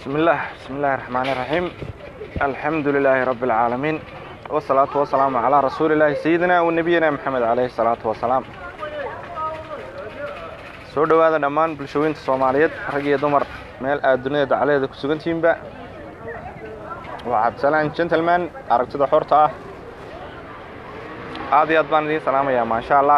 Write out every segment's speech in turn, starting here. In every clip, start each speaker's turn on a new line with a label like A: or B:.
A: بسم الله بسم الله الرحمن الرحيم الحمد لله رب العالمين والصلاة والسلام على رسول الله سيدنا ونبينا محمد عليه الصلاة والسلام soo dhowaada dhammaan bulshooyinta soomaaliyeed rag iyo dumar meel aad dunida dacaladeeda ku sugantihiinba waa cabdisalaan gentleman aragtida xorta ah aad iyo aad baan idiin salaamayaa maasha allah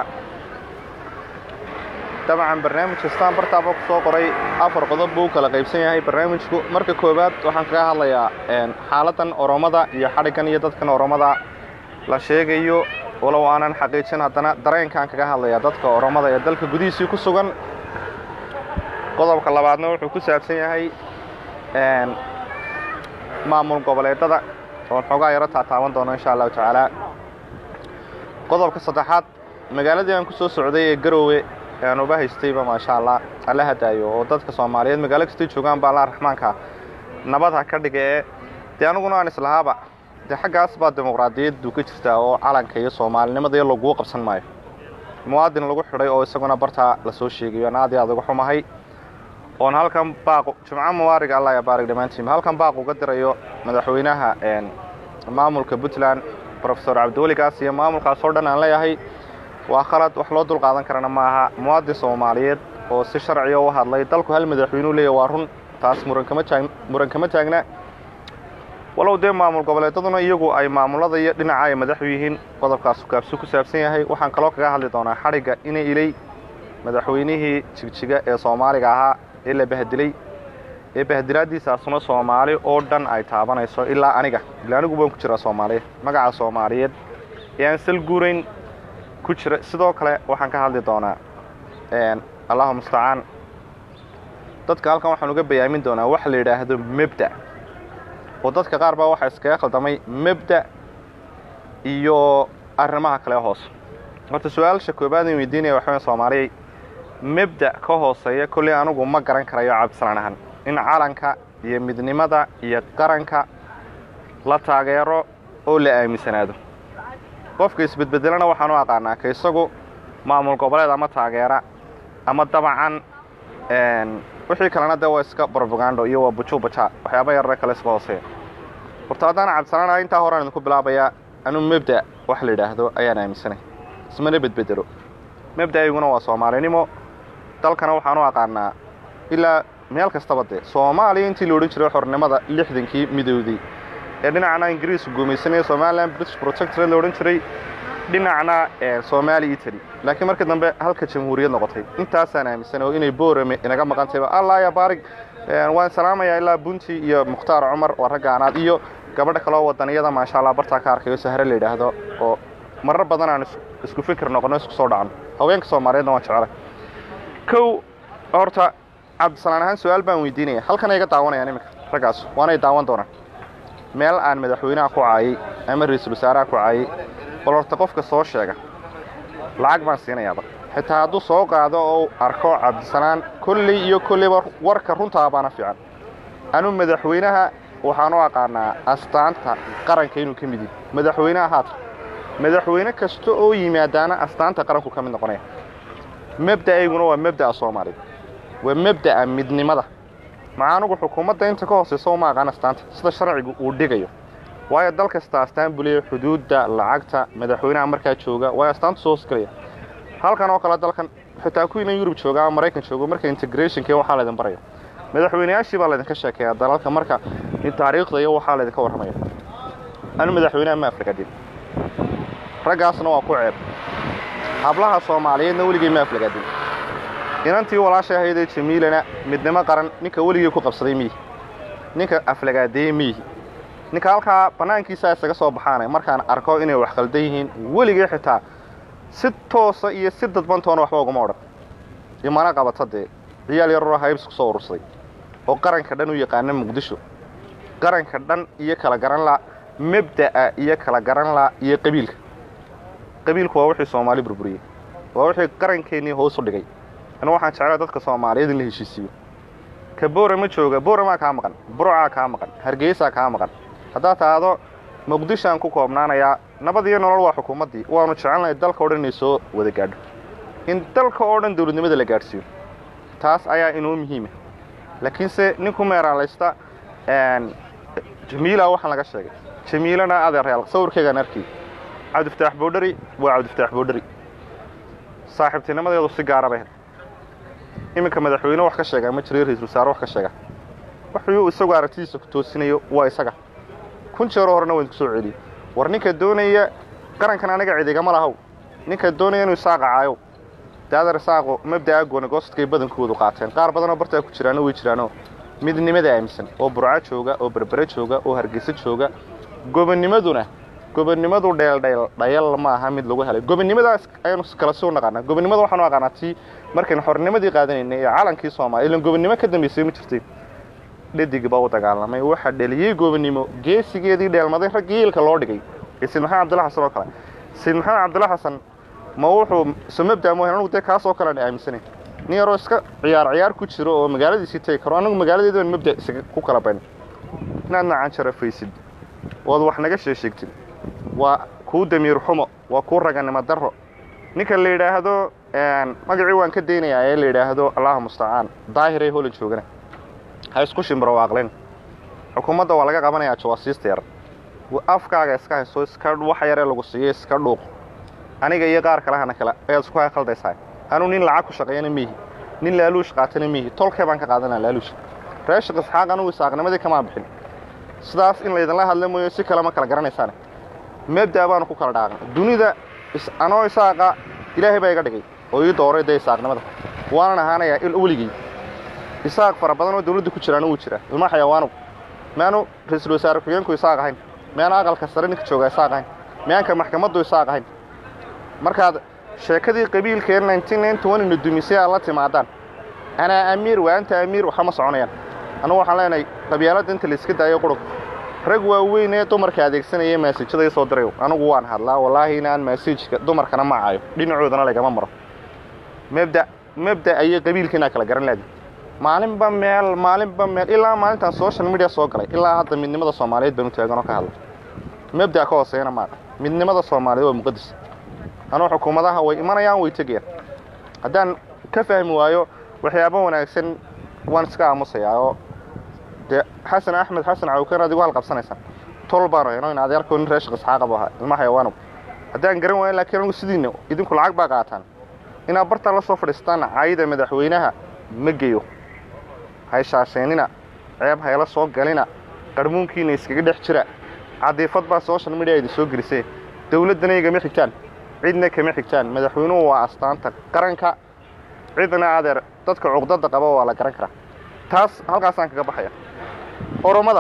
A: dabcan barnaamij kastaan bartaaba ku soo qoray afar qodob buu kala qaybsan yahay barnaamijku marka koowaad waxaan kaga hadlayaa xaaladan oromada iyo xadhiggan iyo dadkan oromada la sheegayo walow aanan xaqiijin haddana dareenkaan kaga hadlayaa dadka oromada ee dalka gudihiisii ku sugan qodobka labaadna wuxuu ku saabsan yahay maamul goboleedada oon xoogaa yaro taataaban doono insha allahu tacaala qodobka saddexaad magaaladii aan ku soo socday ee garoowe aan uba haystayba maasha allah alla hadaayo oo dadka soomaaliyeed magaalo kastay joogaan baa allah raxmaanka nabad ha ka dhiga ee dee aniguna aan islahaaba dee xaggaas baa dimuqraadiyaddu ka jirtaa oo calanka iyo soomaalinimada laguu qabsan maayo muwaadin lagu xidhay oo isaguna bartaa lasoo sheegayo aan aad iyo aad uga xumahay oon halkan baaq jumco mubaariga allah ya baarig dhammaantiinba halkan baaq uga dirayo madaxweynaha maamulka puntland profesor cabdiweli gaas iyo maamulkaas oo dhan aan leeyahay waa khalad wax loo dul qaadan karana ma aha muwaadin soomaaliyeed oo si sharciga u hadlay dalku hal madaxweynuu leeya waa run taas muran kama taagna walow dee maamul goboleedaduna iyagu ay maamulada iyo dhinaca ay madaxu yihiin qodobkaas kaabsu ku saabsan yahay waxaan kaloo kaga hadli doonaa xadhigga ina ilay madaxweynihii jigjiga ee soomaaliga ahaa ee la bahdilay ee bahdilaaddiisaasuna soomaali oo dhan ay taabanayso ilaa aniga ilaa anigu baan ku jiraa soomaaliya magaca soomaaliyeed ee aan sal guurayn ku jira sidoo kale waxaan ka hadli doonaa allahu mustacaan dadka halkan waxaan uga bayaamin doonaa waxa la yidhaahdo mebda oo dadka qaar baa waxaa iskaga khaldamay mebda iyo arrimaha kale hoos horta su-aalsha koobaad in weydiinaya waxaweyn soomaaliyay mebda ka hooseeya kolley anugu ma garan karayo cabdisalaan ahan in calanka iyo midnimada iyo qaranka la taageero oo la aaminsanaado qofka isbedbedelana waxaan u aqaanaa ka isagu maamul goboleed ama taageera ama dabacan wixii kalena dee waa iska brobagando iyo waa bujubaja waxyaaba yarare kale iska hooseeya horta haddaan cabdisalaan intaa horaan idinku bilaabayaa anuu mebda wax la yidhaahdo ayaan aaminsanay ismana bedbedelo mebda-ayguna waa soomaalinimo dalkana waxaan u aqaanaa ilaa meel kastaba dee soomaaliya intii la odhan jiray xornimada lixdankii midowday ee dhinacna ingiriisku guumaysanaya somalilan british protectorate la odhan jiray dhinacna somaali italy laakiin markii dambe halka jamhuuriyad noqotay intaasaan aaminsanay oo inay boorame inaga maqan tahayba allah ya baarig waan salaamayaa ilaa bunti iyo mukhtaar cumar waa raggaanaad iyo gabadha kaloo wadaniyada maasha allah bartaa ka arkayo sahre la yidhaahdo oo marar badan aan isku fikir noqono isku soo dhacno haweenka soomaaliyeedna waan jeclay kow horta cabdisalaan ahaan su-aal baan weydiinaya halkan ay ga daawanayaan iminka raggaas waanay daawan doonaan meel aan madaxweynaha ku caayay ama ra-iisul wasaaraha ku caayay bal horta qofka soo sheega lacag baan siinayaaba xitaa hadduu soo qaado oo arko cabdisalaan kolley iyo kolleyba warka runtaa baana fiican anuu madaxweynaha waxaan u aqaanaa astaanta qaranka inuu ka mid yahi madaxweynaha haata madaxweyne kasta oo yimaadaana astaanta qaranku ka mid noqonaya mebda'ayguna waa mebda'a soomaaliya waa mebda'a midnimada maca anugu xukuumadda inta ka hooseysa uma aqaan astaanta sida sharcigu uu dhigayo waayo dal kasta astaan buu leeyahy xuduudda lacagta madaxweynaha markaa jooga waayo astaantu soo hosgelaya halkan oo kale dalkan xitaa kuwiina yurub jooga ama maraykan joogo marka integrationka waxaa laydin baraya madaxweyneyaashii baa laydinka sheekeeyaa dalalka marka taariikhda iyo waxaa laydinka warramaya anu madaxweynaha ma aflagaadin raggaasna waa ku ceeb hablaha soomaaliyeedna weligay ma aflagaadin inantii walaashay ahaydee jamiilana midnimo qaran ninka weligay ku qabsaday miihi ninka aflagaadeeye miihi ninka halkaa bannaankiisaa isaga soo baxaana markaan arko inay wax khaldan yihiin weligay xitaa si toosa iyo si dadbantoona waxba uguma odhan imana qabata dee ciyaal yararoo haybs ku soo urursaday oo qaranka dhan u yaqaana muqdisho qaranka dhan iyo kala garan la mebda'a iyo kala garan la iyo qabiilka qabiilku waa wixii soomaali burburiyey waa wixii qarankeenii hoos u dhigay anu waxaan jeclaa dadka soomaaliyeed in la heshiisiiyo ka boorama jooga booramaa kaa maqan burcaa kaa maqan hargeysaa kaa maqan haddaad tahdo muqdishoaan ku koobnaanayaa nabad iyo nolol waa xukuumaddii waanu jecelnahay dalka o dhan inay soo wada gaadho in dalka oo dhan dawladnimada la gaadhsiiyo taas ayaa inoo muhiima laakiinse ninku meeraalaysta jamiila waxaan laga sheegay jamiilana adeeryaal sawirkaygaan arkay cabdifataax boodhari waa cabdifataax boodhari saaxiibtinimadeedu si gaara bay iminka madaxweyne wax ka sheega ma jiro ra-isul wasaare wax ka sheega wuxuu isagu aragtidiisa ku toosinayo waa isaga kun jeero horena waan kusoo celiyey war ninka doonaya qarankan aniga cidigama lahow ninka doonaya inuu isaaqa caayo daadar isaaqo mabda'a goonigoostadkay badankoodu qaateen qaar badanoo bartaa ku jiraano way jiraanoo midnimada aaminsan oo burco jooga oo berbere jooga oo hargeysa jooga gobonimaduna gobonnimadu dheeldheel dhayal ma aha mid lagu helay gobonnimadaas ayaynu kala soo naqaanaa gobonnimada waxaanu aqaanaa tii markaynu xornimadii qaadanaynay ee calankii soomaaliya ilan gobonnimo ka dambaysay ma jirtay dhadig baa u dagaalamay waxaa dheliyey gobonnimo geesigeedii dheelmaday raggii ilka loo dhigay ee sayid maxamed cabdilla xasan oo kale sayid maxamed cabdilla xasan ma wuxuu somabda moohan anugu dee kaasoo kale aan aaminsanayn nin yaroo iska ciyaar ciyaar ku jiro oo magaaladiisii tegi karo anagu magaaladeeda baan mabda isaga ku kala bayn inaad nacan jarafaysid ood wax naga sheesheegtid waa kuu damiir xumo waa kuu raganimo darro ninka la yidhaahdo magacii waan ka daynayaa ee la yidhaahdo allaha mustacaan daahiree holan joogana ha isku shimbiro waaqlen xukuumadda waa laga qabanayaa jawaasiista yar afkaaga iska hayso iska wax yaree lagu siiyo iska dhuuq aniga iyo qaar kalehana kale ayaad isku khaldaysaa anuu nin lacag ku shaqeeyana miihi nin laaluush qaatana miihi tolkee baan ka qaadanaa laaluush reeshaq isxaaq anugu isaaqnimadii kamaa bixin sidaas in laydinla hadla mooyo si kale ma kala garanaysaane mabda baanu ku kala dhaaqan dunida anoo isaaqa ilaahay baa iga dhigay oo ii dooray dee isaaqnimada waanan ahaanayaa il weligey isaaq fara badan oo dawladda ku jiraana wuu jiraa ilma xayawaanug miyaanu ra-iisul wasaare ku-xigeenku isaaq ahayn miyaanu aqalka sare ninka jooga isaaq ahayn miyaanka maxkamaddu isaaq ahayn markaad sheekadii qabiilkeen ina dumisay aad la timaadaan anaa amiir waa anta amiir waxa ma soconayaan annugu waxaan leenahay qabyaaladda inta layska daayo qurug rag waaweyn ee dumarka adeegsanaya maasijada ii soo dirayo anugu waan hadlaa wallaahi inaan maasijka dumarkana ma caayo dhinacoodana lagama maro mabda mabda ayay qabiilkiinaa kala garan laadi maalinba meel maalinba meel ilaa maalintaan social media soo galay ilaa hadda midnimada soomaaliyeed baanu taaganoo ka hadlay mabda ka hooseeyana maaha midnimada soomaaliyeed waa muqadis anuu xukuumadaha way imanayaan way tegayaan haddaan ka fahmi waayo waxyaabo wanaagsan waan iska aamusayaa oo dee xasan axmed xasan cawken adigu hal qabsanaysaan tol baanu hayno in adeerkoo nin reeshaq isxaaqa bu ahaa ilma xayawaanow haddaan garan waayo laakiin anigu sidiina idinku lacag baa qaataan inaad bartaan la soo fadhiistaan cayda madaxweynaha ma geyo hayshaasheenina ceeb hayla soo galina qarmuunkiina iskaga dhex jira cadiifad baa social media idin soo gelisee dawladdana igama xigtaan cidna kama xigtaan madaxweynuhu waa astaanta qaranka cidna adeer dadka cuqdada qaba waa la garan karaa taas halkaasaan kaga baxaya oromada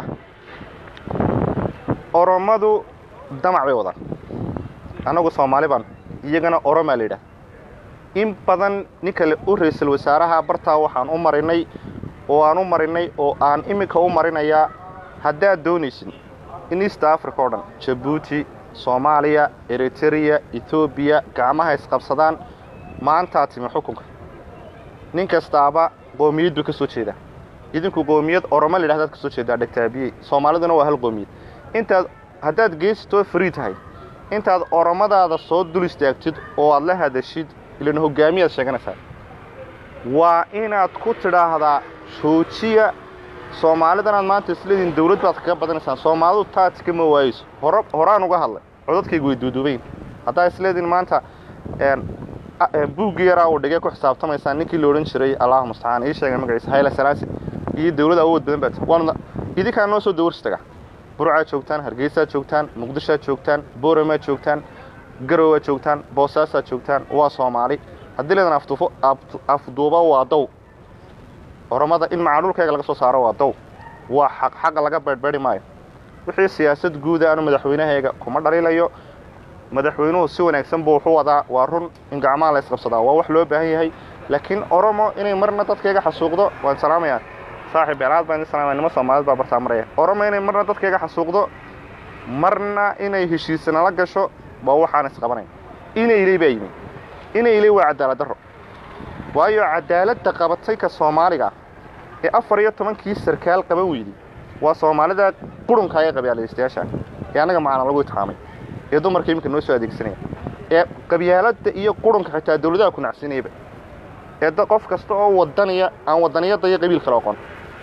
A: oromadu damac bay wadaan annagu soomaali baan iyagana oromaa la yidhaah in badan ninka u ra-iisul wasaaraha bartaa waxaan u marinay oo aan u marinay oo aan iminka u marinayaa haddaad doonaysid in east africa oo dhan jabuuti soomaaliya eritereya etoobiya gacmaha isqabsadaan maantaa timi xukunka nin kastaaba qoomiyad buu ka soo jeedaa idinku qoomiyad oromo layidhahda ad ka soo jeedaa dhegtaabiyey soomaaliduna waa hal qoomiyad intaad haddaad geesitoo free tahay intaad oromadaada soo dul istaagtid oo aad la hadashid ilan hogaamiyaad sheeganaysaa waa inaad ku tidhaahdaa joojiya soomaalidanaad maanta isleediin dawlad baad kaga badanaysaan soomaalidu taadka ma waayeyso hor horaan uga hadlay codadkaygu way duuduubayn haddaa isleediin maanta buuggi yaraa uu dhigay ku xisaabtamaysaan ninkii la odhan jiray allahu mustacaan ii sheegay magaciisa hayla salaasi iyo dawlad awood badan baad waana idinkaa noo soo dawarsi taga burcaad joogtaan hargeysaad joogtaan muqdishoad joogtaan booramaad joogtaan garowaad joogtaan boosaasaad joogtaan waa soomaali haddii leedan afduufo afduuba waa dow oromada in macadhulkayga laga soo saaro waa dow waa xaq xaqa laga beedhbeedhi maayo wixii siyaasad guuda anu madaxweynahayga kuma dhaliilayo madaxweynuhu si wanaagsan buu wuxu wadaa waa run in gacmaha la isqabsadaa waa wax loo baahan yahay laakiin oromo inay marna dadkayga xasuuqdo waan salaamayaa saaxib beelaad baan idin salaamaya nimo soomaalid baa bartaa maraya oromo inay marna dadkayga xasuuqdo marna inay heshiisanala gasho waa waxaan isqabanayn inayley baa yimi inayley waa cadaalad darro waayo cadaaladda qabatay ka soomaaliga ee afar iyo tobankii sarkaal qaban weyday waa soomaalida qurunka ee qabyaaladaystayaasha ee annaga macana lagu itixaamay ee dumarka iminka noo soo adeegsanaya ee qabyaaladda iyo qurunka xitaa dawladaha ku nacsinayaba ee da qof kasta oo wadanaya aan wadaniyadda iyo qabiil kale oqon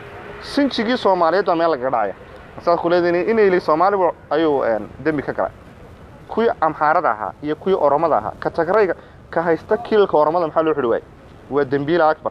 A: sinjigii soomaaliyeed baa meel lagaga dhacaya saas ku leediin in ilay soomaalibu ayuu dembi ka galay kuwii amxaarada ahaa iyo kuwii oromada ahaa ka tagrayga ka haysta kiilka oromada maxaa loo xidhi waayey waa dembiila akbar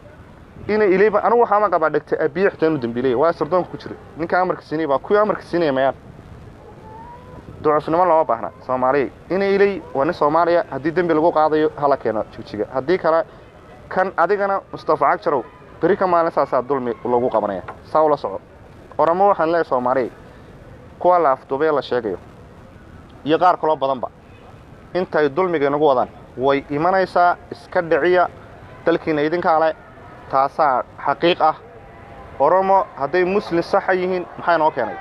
A: ina ilayba anigu waxaama qabaa dhegtay abiye xitaa inuu dembiilaya waa sirdoonka ku jira ninka amarka siinaya baa kuwii amarka siinaya mayaan ducufnimo looma baahna soomaaliya ina ilay waa nin soomaaliya haddii dembi lagu qaadayo hala keeno jigjiga haddii kale kan adigana mustafa cagjarow beri ka maalin saasaa dulmi lagu qabanaya saa ula soco oramo waxaan leeyahay soomaaliya kuwa la afduubay la sheegayo iyo qaar kaloo badanba intay dulmiga inagu wadaan way imanaysaa iska dhiciya dalkiina idinkaa le taasaa xaqiiq ah oromo hadday muslim saxa yihiin maxaa inoo keenay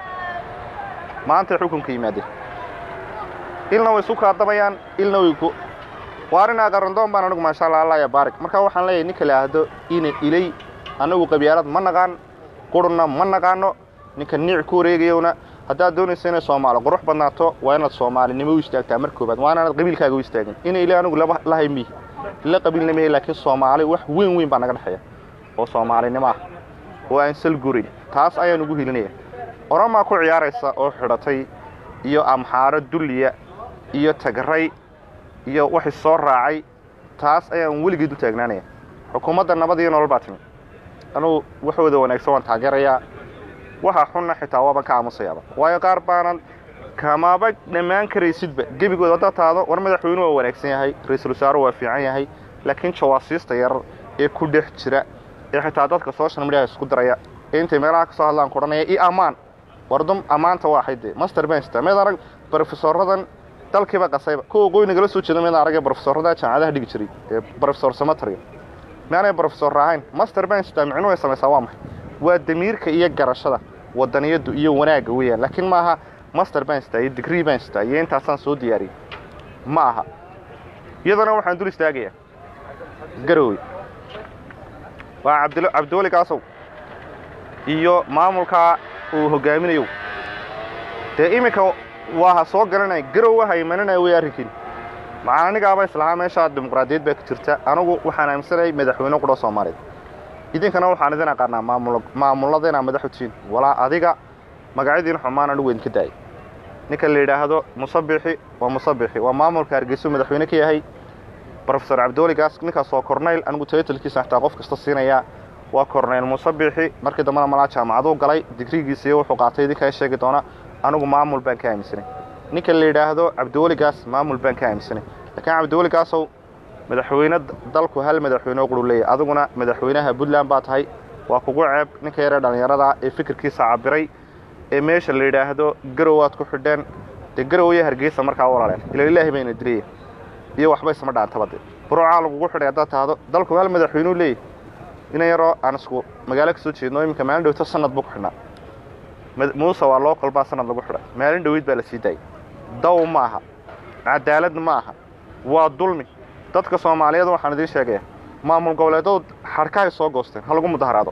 A: maantay xukunka yimaadeen ilna way isu kaadabayaan ilna way ku waarinaa qarandoon baan anigu maasha alla allah ya baarig markaa waxaan leeyahay ninka la ahdo ina ilay annagu qabyaalad ma naqaan qurunna ma naqaano ninka niic ku wareegayowna haddaad doonaysa inay soomaali qurux badnaato waa inaad soomaalinimo u istaagtaa mar koobaad waa inaanad qabiilkaaga u istaagin ina ilay anigu laba lahay mihi la qabiilna mihi laakiin soomaali wax weyn weyn baa naga dhexeeya oo soomaalinimo ah oo aan sal gurin taas ayaan ugu helinaya oromaa ku ciyaaraysa oo xidhatay iyo amxaaro dulliya iyo tagray iyo waxay soo raacay taas ayaan weligeed u taagnaanaya xukuumadda nabad iyo nolol baa timi anugu waxooda wanaagsan waan taageerayaa waxa xunna xitaa waaban ka aamusayaaba waayo qaar baanan kamaaba dhammaan karaysidba gebigood haddaad taado war madaxweynuhu waa wanaagsan yahay ra-iisul wasaaru waa fiican yahay laakiin jawaasiista yarar ee ku dhex jira ee xitaa dadka social mediaha isku diraya ee intay meelaha ka soo hadlaan ku odhanaya i ammaan wardum ammaanta waa xaydee master bensta meed arag brofesoradan dalkiiba qasayba kuwa qoy nagala soo jeeda meed aragee brofesorada jaamacadaha dhigi jiray ee brofesor samatariga meanay brofesor ahayn master bensta micnuhu ay samaysaa waa maxay waa damiirka iyo garashada wadaniyadu iyo wanaagga weeyaan laakiin maaha master bensta iyo degree bensta iyo intaasaan soo diyaariyey ma aha iyadana waxaan dul istaagayaa garowe waa cabdil cabdiweli kaasow iyo maamulkaa uu hogaaminayo dee iminka waa ha soo galanaya garowa ha imananaya wey arrinkiin maxaa anigaaba islahaa meeshaa dimuqraadiyad baa ka jirta anigu waxaan aaminsanayay madaxweyne qudha soomaaliyeed idinkana waxaan idin aqaanaa maamul maamullada inaa madaxu tihiin walaa adiga magacyadiin xumaan anigu idinka daayay ninka la yidhaahdo musabixi waa musabixi waa maamulka hargeysu madaxweyne ka yahay brofesor cabdiweli gaas ninkaas waa corneyl anigu taytalkiisa xataa qof kasta siinayaa waa corneyl musabixi markii dambena malaa jaamacaduu galay digrigiisa iyo wuxuu qaatay idinkaa sheegi doona anigu maamul baan ka aaminsanay ninka la yidhaahdo cabdiweli gaas maamul baan ka aaminsanay laakiin cabdiweli gaasow madaxweyne dalku hal madaxweyne oo quru leeyahy adiguna madaxweynaha puntland baa tahay waa kugu ceeb ninka yaree dhallinyarada ee fikirkiisa cabiray ee meesha la yidhaahdo garow aad ku xidheen dee garow iyo hargeysa markaa u walaaleen ila ilaahi bayna dilaya iyo waxba isma dhaantaba dee burucaa lagugu xidhay haddaad tahdo dalku hal madaxweyneu leeyahy inan yaroo aan isku magaalo ka soo jeedno iminka maalin dhowto sanad buu ku xidhnaa muuse waa loo kolbaa sanad lagu xidhay maalin dhoweyd baa la sii daayay daw ma aha cadaalad ma aha waa dulmi dadka soomaaliyeed waxaan idiin sheegaya maamul goboleedood xadhkahay soo goosteen ha lagu mudaharaado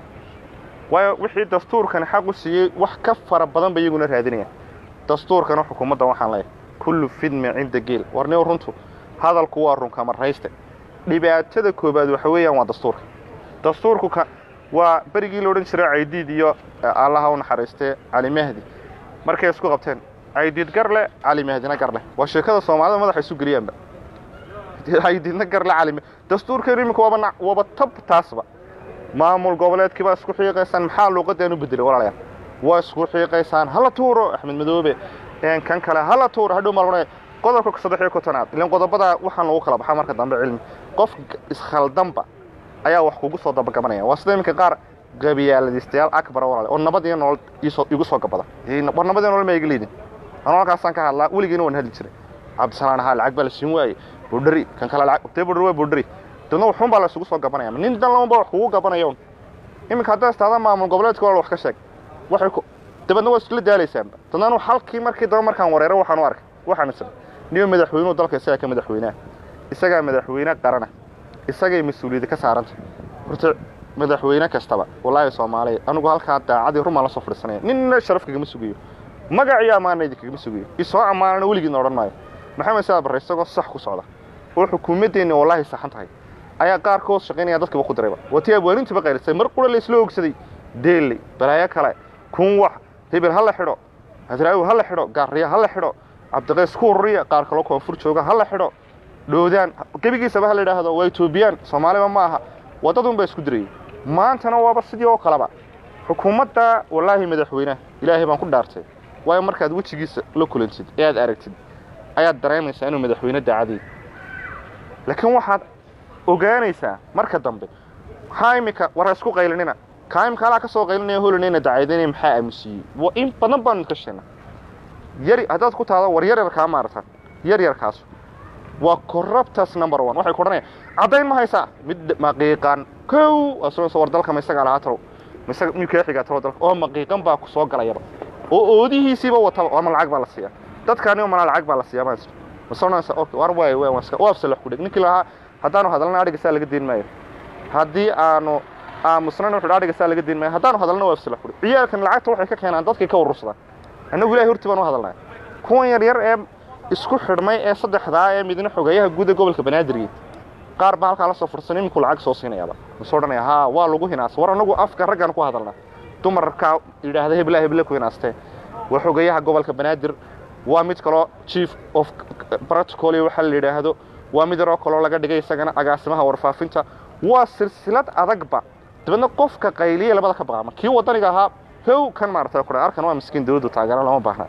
A: waayo wixii dastuurkani xaq u siiyey wax ka fara badan ba iyaguna raadinayaan dastuurkana xukuumadda waxaan leeyahay kullu fidmi cinda geel warniw runtu hadalku waa runkamarrayste dhibaatada koobaad waxa weeyaan waa dastuurka dastuurku ka waa berigii la odhan jiray caydiid iyo allaha u naxariistee cali mahdi markay isku qabteen caydiid gar leh cali mahdina gar leh waa sheekada soomaalida madaxa isu geliyaanba caydiidna gar leh cali dastuurkeenu iminka waaba waaba tab taasba maamul goboleedkii baa isku xiiqaysaan maxaa luuqadaan u bedelay walaalayaal waa isku xiiqaysaan hala tuuro axmed madoobe kan kale hala tuuro hadhow malmana qodobka saddex iyo kontonaad ilan qodobada waxaan lagu kala baxaa marka dambe cilmi qof iskhaldanba ayaa wax kugu soo dabagabanaya waa sida iminka qaar gabiyaaladiistayaal akbara walaale oo nabad iyo nolol igu soo gabada war nabad iyo nolol ma iga liidin anoo halkaasaan ka hadlaa weligiina waan hadli jiray cabdisalaan ahaa lacag baa la siin waayey budhari kan kale lacag tee budhari waa budhari dadna waxun baa la isugu soo gabanaya nin dan labanba wax kugu gabanaya un iminka haddaa istaada maamul goboleedka walaal wax ka sheeg waxay ku dabadna waa iskula daalaysaanba dadna anu halkii markii daba markaan wareero waxaan u arkay waxaan isra niyo madaxweynuhu dalka isagaa ka madaxweynaha isagaa madaxweyne qarana isagay mas-uuliyadda ka saaranta horta madaxweyne kastaba wallaahi soomaaliya anigu halkaa daacadii rumaan la soo fadhiisanaya ninna sharaf kagama sugayo magac iyo ammaana idin kagama sugayo isoo ammaanana weligiidna odhan maayo maxamed saad barre isagoo sax ku socda oo xukuumaddeenni wallaahi saxan tahay ayaa qaarkood shaqaynaya dadkiiba ku dirayba waa tii abwaanintiiba qaylisay mar qura la isla ogsaday deeley balaayo kale kunwax hebel ha la xidho hadraawi ha la xidho gaariya ha la xidho cabdiqays ku ururiya qaar kaloo koonfur jooga ha la xidho dhoodaan gebigiisaba ha la idhaahdo waa etoobiyaan soomaaliba ma aha waddadun baa isku dirayay maantana waaba sidii oo kaleba xukuumadda wallaahi madaxweyneha ilaahay baan ku dhaartay waayo markaad wejigiisa la kulantid ee aad aragtid ayaad dareemaysaa inuu madaxweyne daacadiy laakiin waxaad ogaanaysaa marka dambe maxaa imika war ha isku qaylinina kaa imika halaa ka soo qaylinaya holinayna dacaydinaya maxaa aamusiiyey wa in badan baanu idka sheegnaa yari haddaad ku taado war yaryarkaa maaratan yaryarkaas waa corruptus number one waxay ku odhanayaan caddayn ma haysaa mid maqiiqan kow asoo war dalka ma isagaa lahaa talow ma isaga miyuu kaa xigaa talow dalka oo maqiiqan baa ku soo galayaba oo oodihiisiiba wataba waa ma lacag baa la siiyaa dadkaani mana lacag baa la siiyaa maa jirto masonaysa okay war waay waay waan iska waafsa la xudhig ninkii lahaa haddaanu hadalna adhiga saa laga deyn maayo haddii aanu aamusnana wuxuu adhiga saa laga deyn maayo haddaanu hadalna waafsa la xudhig ciyaalkan lacagta waxay ka keenaan dadkay ka urursadaan annagu ilahay hortii baan u hadalnaya kuwan yaryar ee isku xidhmay ee saddexdaa ee midna xogeeyaha guud ee gobolka banaadirgeed qaar baa halkaa la soo fursan iminku lacag soo siinayaaba masoo odhanaya haa waa lagu hinaasa war annagu afka raggaan ku hadalnaa dumarkaa yidhaahda hebla heble ku hinaastee waa xogeeyaha gobolka banaadir waa mid kaloo chief of protocol waxa la yidhaahdo waa mid yaroo kaloo laga dhigay isagana agaasimaha warfaafinta waa silsilad adagba dabeedna qofka qayliya labada ka baqaama kii wadaniga ahaa how kan maarata ku arkan waa miskiin dawladdu taageera lama baahna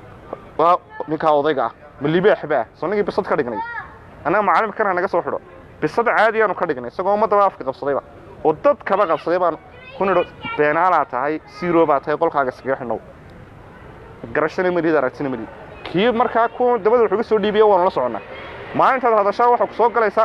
A: waa ninkaa odayga ah ma libaaxba ah soo ninkii bisad ka dhignay annaga macallimkan ha naga soo xidho bisad caadiyaanu ka dhignay isagoo ummaddaba afka qabsadayba oo dad kaba qabsaday baan ku nidho beenaalaa tahay siro baa tahay qolkaaga iskaga xidhnow garashana malid aragtina malid kii markaa ku dabada wuxuga soo dhiibiya waanu la soconnaa maalintaad hadashaa waxaa ku soo galaysa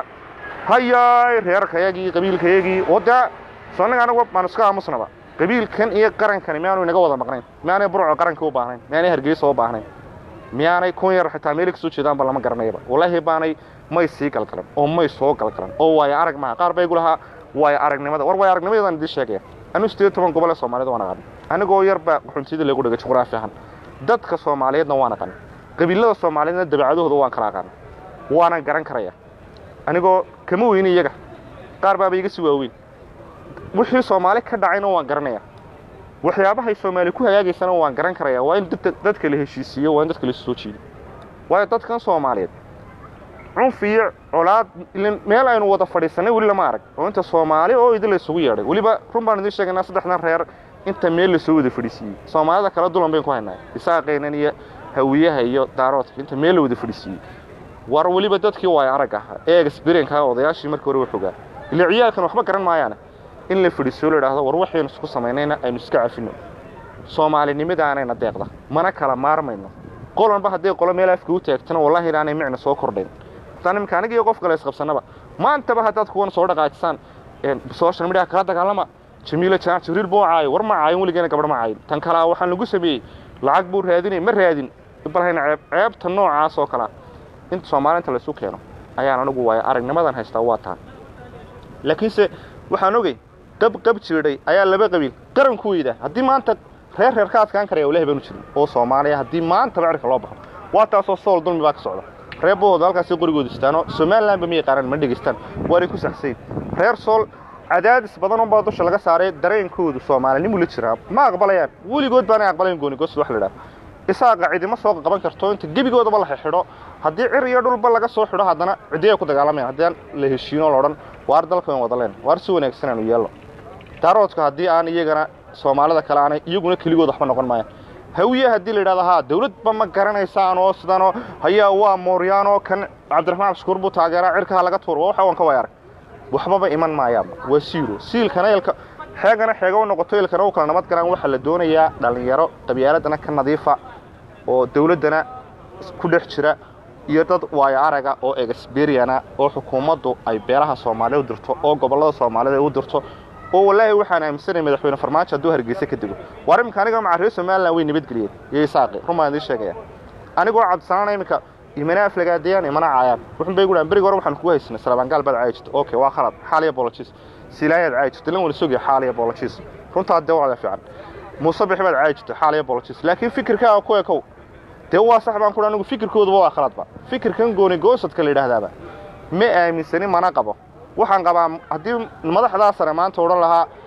A: hayaay reerkayagii qabiilkayagii oo dee soo annaga anagu maanu iska aamusnaba qabiilkan iyo qarankani miyaanu inaga wada maqnayn miyaanay burco qaranka u baahnayn miyaanay hargeysa u baahnayn miyaanay kun yar xitaa meelay kasoo jeedaanba lama garanayaba wallaahi baanay may sii galgalan oo may soo galgalan oo waayo arag maha qaar bay igu lahaa waayo aragnimada war waayo aragnimadaan idiin sheegaya anu sideed toban gobol ee soomaalida waan aqaan anigoo yarba xuntida lagu dhigay juqraafi ahaan dadka soomaaliyeedna waan aqaan qabiilada soomaaliyeedna dabeecadahooda waan kala aqaan waanan garan karaya anigoo kama weyni iyaga qaar baaba iga si waaweyn wixii soomaali ka dhacayna waan garanaya waxyaabahay soomaali ku hagaagaysana waan garan karaya waa in dadka la heshiisiiyo waa in dadka la soo jiido waayo dadkan soomaaliyeed cunf iyo colaad meel aynu wada fadhiisannay weli lama arag oo inta soomaali oo idin la isugu yeedhay weliba run baan idiin sheegaynaa saddexdan reer inta meel lasoo wada fadhiisiiyey soomaalida kala dulan bayn ku haynaa isaaqaynan iyo hawiyaha iyo daaroodka inta meel la wada fadhiisiiyey war weliba dadkii waayo arag ahaa ee exberienka odayaashii markii hore waxogaa ila ciyaalkan waxba garan maayaane in la fadhiisiyo la idhaahdo war waxaynu isku samaynayna aynu iska cafinno soomaalinimadaanayna deeqda mana kala maarmayno qolanba hadday qolo meel afka u taagtana wallahi inaanay micna soo kordhayn haddaan iminka aniga iyo qof kale isqabsannaba maantaba haddaad kuwan soo dhaqaajisaan social media kala dagaalama jamiila jaac jibriil buu caayo war ma caayin weligeena gabadh ma caayin tan kalaa waxaan lagu sameeyey lacag buu raadinay ma raadin balhayna ceeb ceebta noocaas oo kalea inta soomaalinta laysu keeno ayaan anigu waayo aragnimadan haystaa waa taa laakiinse waxaan ogey qab qab jiidhay ayaa laba qabiil qaranku weyda haddii maanta reer reer ka adkaan karaya ilahi baanu jirin oo soomaaliya haddii maantaba cirka loo baxo waa taasoo sool dulmi baa ka socda reer bohooda halkaasi qorigooda istaanoo somalilanba ma yaqaanaan ma dhegaystaan waanay ku saxsayn reer sool cadaadis badan unbaa dusha laga saaray dareenkoodu soomaalinimu la jiraa ma aqbalayaan weligood baanay aqbalayn goonigoos wax la idhaha isaaqa cidima soo qaban karto inta gebigoodaba la xidho haddii cir iyo dhulba laga soo xidho haddana ciddiyay ku dagaalamayaan haddii aan la heshiino loodhan waar dalkan wada leen waar si wanaagsan aanu yeelno daaroodka haddii aan iyagana soomaalida kale aanay iyaguna keligood waxba noqon maayaan hawiye haddii la yidhahdo haa dawladba ma garanaysaan oo sidanoo hayaa waa mooryaanoo kan cabdiraxmaan abshukuur buu taageeraa cirkaha laga tuuro waa waxa waan ka way arag waxbaba iman maayaanba waa siiro siilkana ilka xeegana xeega u noqoto ilkana u kala nabad galaan waxaa la doonayaa dhallinyaro qabyaaladana ka nadiifa oo dawladdana ku dhex jira iyo dad waayo araga oo exberiana oo xukuumaddu ay beelaha soomaalida u dirto oo gobollada soomaalida u dirto oo wallaahi waxaan aaminsanaya madaxweyne farmaajo hadduu hargeysa ka dego waar iminka aniga maca reer somalilan way nabadgeliyeen iyo isaaqi run baan idiin sheegaya anigoo cabdisanaana iminka imana aflagaadayaan imana caayaan wuxun bay guhaan beriga hore waxaan kugu haysanay salabaangaal baad caayi jirto okay waa khalad xaal iyo bolojis silaayaad caayi jirto lan wala sogaya xaal iyo bolojis runtaa dee wacda fiican muuse bixi baad caayi jirto xaal iyo bolojis laakiin fikirkaaga ku ekow dee waa sax baan kuha anigu fikirkooduba waa khaladba fikirkan gooni goosadka la yidhaahdaaba ma aaminsani mana qabo waxaan qabaa haddii madaxdaa sare maanta odhan lahaa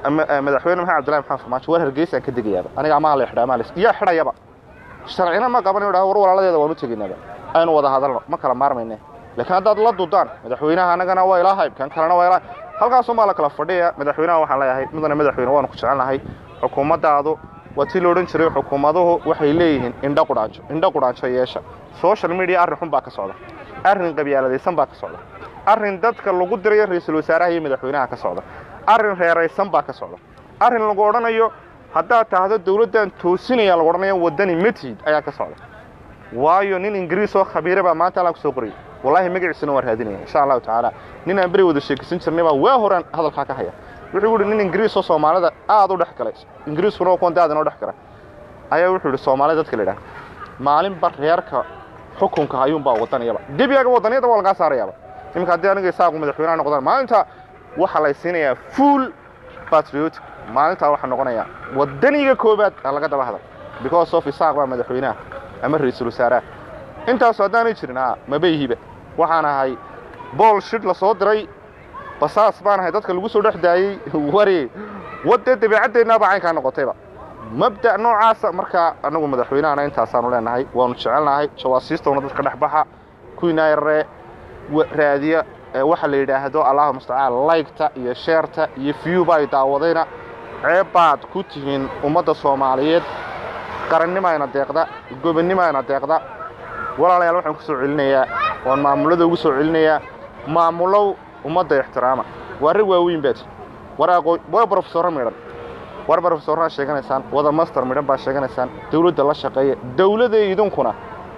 A: madaxweyne maxamed abdillahi maxamed farmaajo war hargeysaan ka degayaaba aniga amaa la xidhaa maalis iyo xidhayaba sharcina ma qaban inuu dhaho war walaaladeeda waanu tegaynaba aynu wada hadalno ma kala maarmayne laakiin haddaad la dudaan madaxweynaha annagana waa ilaa hayb kan kalena waa ilaa halkaasumaa la kala fadhiya madaxweynaha waxaan leeyahay mudane madaxweyne waanu ku jecelnahay xukuumaddaadu waa tii la odhan jiray xukuumaduhu waxay leeyihiin indho qudhaanjo indho qudhaanjo yeesha social media arrin xun baa ka socda arrin qabyaaladaysan baa ka socda arrin dadka lagu dirayo ra-iisul wasaaraha iyo madaxweynaha ka socda arrin reeraysan baa ka socda arrin lagu odhanayo haddaad tahdo dawladdan toosinaya lagu odhanayo waddani matid ayaa ka socda waayo nin ingiriis oo khabiire baa maanta allaan ku soo qoriyay wallaahi magaciisana waan raadinaya insha allahu tacaala nin aan beri wada sheekisan jirnay baa waa horaan hadalkaa ka haya wuxuu yidhi nin ingiriis oo soomaalida aad u dhex galay ingiriiskuna waa kuwan daad inoo dhex gala ayaa wuxuu yidhi soomaalida dadka la yidhaha maalinba reerka xukunka ayuunbaa wadanayaba gebiyaga wadaniyada waa lagaa saarayaaba iminka haddii aniga isaaqu madaxweynaha noqdaan maalinta waxaa lay siinayaa full patriotic maalintaa waxaa noqonayaa wadaniga koobaad aan laga daba hadal because of isaaq baa madaxweynaha ama ra-iisul wasaaraha intaasu haddaanay jirin a mabayhiba waxaan ahay bool shid la soo diray basaas baan ahay dadka lagu soo dhex daayey wari wadde dabeecaddeennaba caynkaa noqotayba mabda' noocaasa markaa annagu madaxweynahana intaasaanu leenahay waanu jecelnahay jawaasiistowna dadka dhex baxa kuwiinaa yararee raadiya waxa la yidhaahdo allahu mustacaan laygta iyo sheerta iyo fiyuba ay daawadayna ceeb baad ku tihiin ummadda soomaaliyeed qarannimayna deeqda gobonnimayna deeqda walaalayaal waxaan ku soo celinayaa waan maamullada ugu soo celinayaa maamulow ummadda ixtiraama waa rag waaweyn baad war aqoon waa brofesorro midhan war brofesorraa sheeganaysaan wada master midhan baa sheeganaysaan dawladda la shaqeeya dawladda idinkuna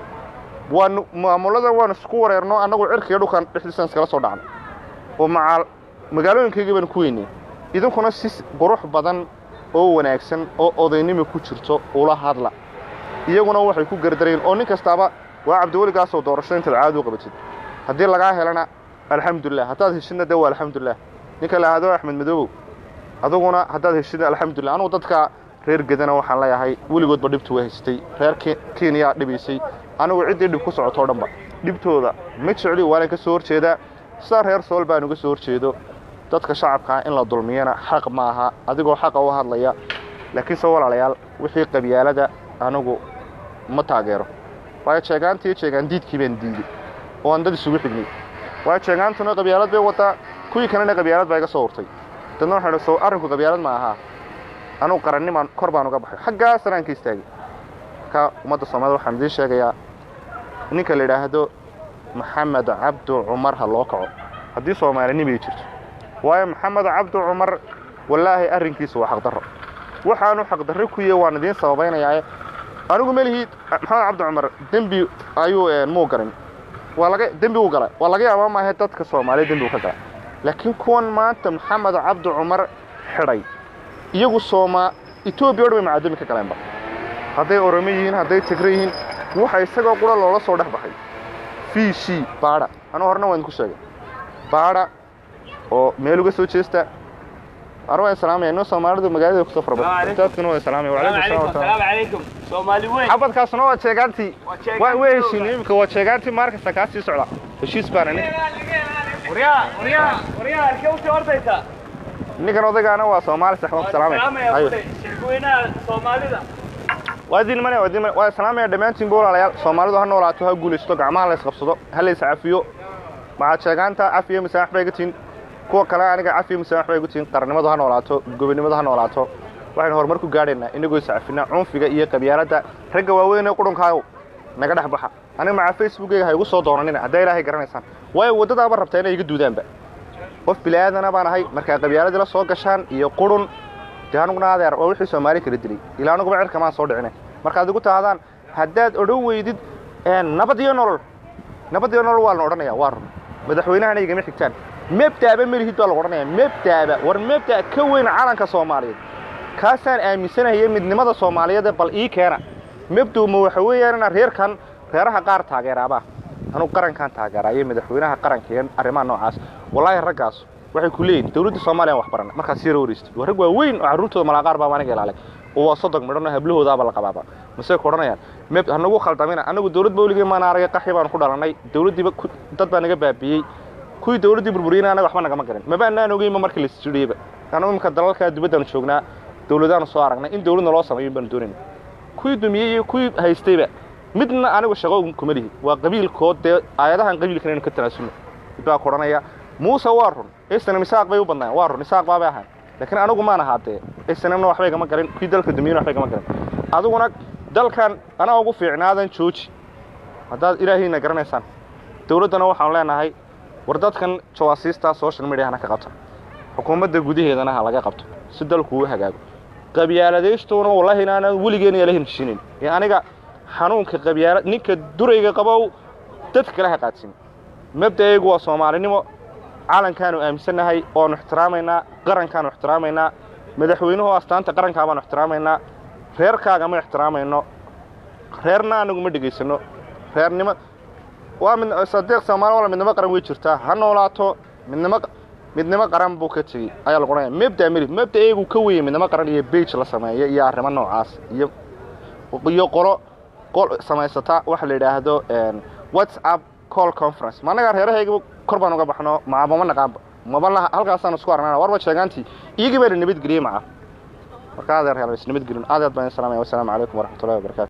A: waan maamullada waan isku wareerno annagu cirkiga dhulkan dhexdiisaan iskala soo dhacno oo macaal magaalooyinkaygii baan ku weynay idinkuna si qurux badan oo wanaagsan oo odaynimo ku jirto ula hadla iyaguna waxay ku gardareen oo nin kastaaba waa cabdiweligaasoo doorasho intaad caadi u qabatid haddii lagaa helana alxamdulilah haddaad heshidna de waa alxamdulilah ninka la ahdo axmed madoobow aduguna haddaad heshidna alxamdulilah anugu dadka reer gedana waxaan leeyahay weligoodba dhibtu waa haystay reer kenya dhibaysay anigu ciddii dhib ku socotoo dhanba dhibtooda ma jecli waanan ka soo horjeedaa sidaa reer sool baan uga soo horjeedo dadka shacabkaa in la dulmiyana xaq ma aha adigoo xaqa u hadlaya laakiinse walaalayaal wixii qabyaalada anigu ma taageero waayo jeegaantiiyo jeegaandiidkii baan diiday oo aan dad isugu xignay waayo jeegaantuna qabyaalad bay wataa kuwii kalena qabyaalad baa iga soo urtay dadna waxaan idhi soo arrinku qabyaalad ma ahaa anugu qarannimaan kor baan uga baxay xaggaasana aan ka istaagay marka ummadda soomaalida waxaan idiin sheegayaa ninka la yidhaahdo maxamed cabdu cumar ha loo kaco haddii soomaalinimay jirto waayo maxamed cabdu cumar wallaahi arrinkiisa waa xaqdarro waxaanu xaqdarro ku yahe waan idiin sababaynayaae anigu melihii maxamed cabdi cumar dembi ayuu muu garin waa laga dembi u galay waa laga yaaba maahe dadka soomaaliya dembi u ka galay laakiin kuwan maanta maxamed cabdi cumar xidhay iyagu soomaa etoobiya o dhan bay macaadami ka galeenba hadday oromo yihiin hadday tigre yihiin waxa isagoo qura loola soo dhex baxay fiishii baadha anuu horena waan idinku sheegay baadha oo meel uga soo jeesta أنا وين سلامي إنه سومالي مقالة كسفر بس تذكر وين سلامي وعليكم السلام
B: السلام عليكم سومالي وين
A: حبت كاسنو وشيغانتي وين وين شيني بك وشيغانتي مارك سكاسي سعلا وشيس بانني
B: وريا وريا وريا الكوتي أرديتا
A: ninkan odaygaana waa soomaali saxbab salaamay
B: ayo shirkooynaha soomaalida
A: waa idin mane waa idin mane waa salaamaya dhammaantiin buu walaalayaal soomaalidu ha noolaato ha guulaysto gacmaha la isqabsado ha la iscafiyo maxaad sheegaanta cafiyo misaax bay gatiin kuwa kale aniga cafiyo misaax bay gatiin qarannimadu ha noolaato gobonimadu ha noolaato waxaynu horumar ku gaadhaynaa inagoo iscafina cunfiga iyo qabyaaladda ragga waaweyn ee qudhunkaayo naga dhex baxa aniga macaa facebookeyga ha igu soo doonanina haddaa ilaahay garanaysaan waayo waddadaaba rabtaa inay iga duudaanba qof bilaaadana baan ahay markaa qabyaaladii la soo gashaan iyo qurun dee anuguna adeer waa wixii soomaali kala dilay ilaa anuguba cirka maan soo dhicine markaad igu tahdaan haddaad odhan weydid nabad iyo nolol nabad iyo nolol waa la odhanaya waa run madaxweynahana igama xigtaan mebdaaba melihid baa lagu odhanaya mebdaaba war mebda ka weyn calanka soomaaliyeed kaasaan aaminsanaya midnimada soomaaliyeed bal ii keena mebdowma waxa weeyaan inaan reerkan reeraha qaar taageeraabaa anugu qarankan taageeraayo madaxweynaha qaranka iyo arrimaha noocaas wallaahi raggaas waxay ku leeyihin dawladda soomaaliya wax barana markaas sii rooreysta waa rag waaweyn oo carruurtooda malaaqaar baa aniga ilaalay oo waa sodog midhan oo hablahoodaaba la qabaaba mase ku odhanayaan meb hanagu khaldamina anagu dawlad bawligii maan aragay qaxi baanu ku dhalannay dawladdiiba dad baa naga baabiyey kuwii dawladdii burburiyeyna anaga waxba nagama garin maba anaan ogeynba markii la isjidhiyeyba anu imika dalalkaa dibaddaanu joognaa dawladaanu soo aragnay in dawladna loo sameeyo baanu doonayna kuwii dumiyey iyo kuwii haystayba midna anigu shaqo kuma lihi waa qabiilkood dee aayadahan qabiilkan aynu ka tanaasulno mid baa ku odhanaya muuse waa run snm isaaq bay u badnaayen waa run isaaq baabay ahayn laakiin anigu maan ahaatee snmna waxbay gama galin kuwii dalka dumiyeyna waxbay gama galin adiguna dalkan anaa ugu fiicnaadan jooji haddaad ilaahayna garanaysaan dawladdana waxaanu leenahay war dadkan jawaasiistaa social mediahana ka qabta xukuumadda gudaheedana ha laga qabto si dalku u hagaago qabyaaladaystuuna wallahi inaanan weligeena ila heshiinayn ee aniga xanuunka qabyaala ninka durayga qabow dadka kale ha qaadsin mabda'aygu waa soomaalinimo calankaanu aaminsannahay oanu ixtiraamaynaa qarankaanu ixtiraamaynaa madaxweynuhu astaanta qarankaa baanu ixtiraamaynaa reerkaaga ma ixtiraamayno reerna anagu ma dhegaysano reernimo waa mid sadeeq soomaali wala midnimo qaran way jirtaa ha noolaato midnimo midnimo qaran buu ka tegey ayaa lagu odhanaya mabda meli mabda eegu ka weyey midnimo qaran iyo bage la sameeyo iyo arrimo noocaas iyo iyo qolo qol samaysata waxa la yidhaahdo whatsapp call conference ma annagaa reerahayga kor baan uga baxno macabama naqaanba maba laha halkaasaan isku aragnana warba sheegaantii iyagii bayna nabadgeliyey maca marka adeer hel is nabadgelin aad aad baan salaamaya wasalaamu calaykum waraxmatullahi wabarakatu